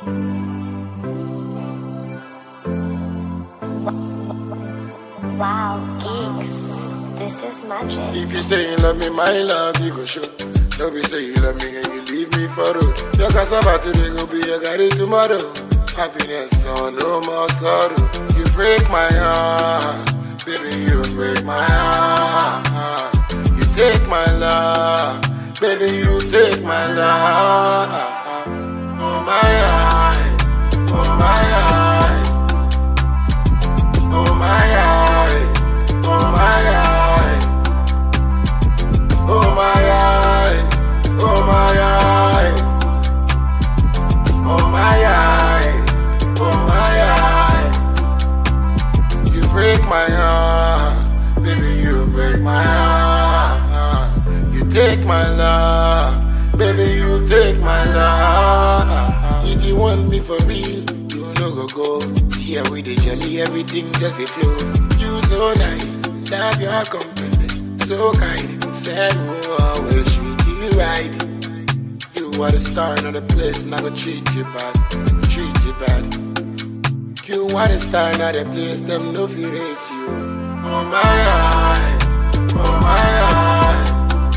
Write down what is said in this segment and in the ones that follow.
Wow, geeks. This is magic. If you say you love me, my love, you go show. Don't be say you love me and you leave me for road. Your cassava today go be your garri tomorrow. Happiness, so no more sorrow. You break my heart, baby, you break my heart. You take my love, baby, you take my love. Oh my eye, oh my eye, oh my eye, oh my eye. Oh my eye, oh my eye, oh my eye, oh my eye. You break my heart, baby, you break my heart. You take my love, baby, you take my love. If you want me for real, you no go go. See how we dey jolly, everything just a flow. You so nice, love your company so kind, said we'll always treat you right. You are the star in the place, not gonna treat you bad, treat you bad. You are the star in the place, them no fear race you. Oh my eye, oh my eye,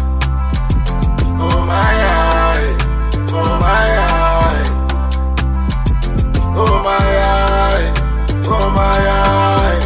oh my eye, oh my eye, oh my eye, oh my eye,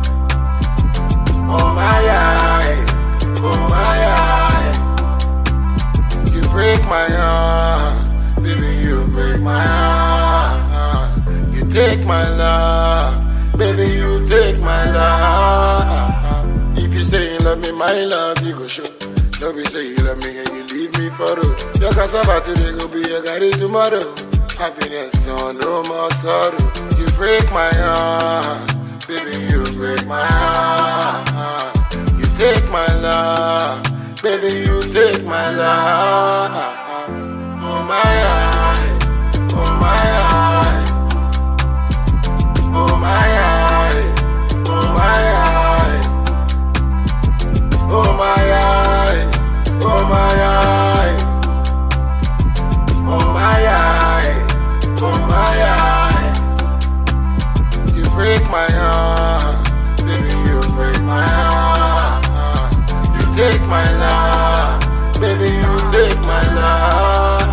oh my eye. Oh my eye, you break my heart, baby, you break my heart. You take my love, baby, you take my love. If you say you love me, my love, you go show. Don't be say you love me and you leave me for road. Your cassava today go be your garri tomorrow. Happiness, so no more sorrow. You break my heart, baby, you break my heart. You take my love, baby, you take my love. Oh my eye, oh my eye, oh my eye, oh my eye, oh my eye, oh my eye, oh my eye, oh my eye. You break my heart, baby, you break my heart. You take my love, baby, you take my love.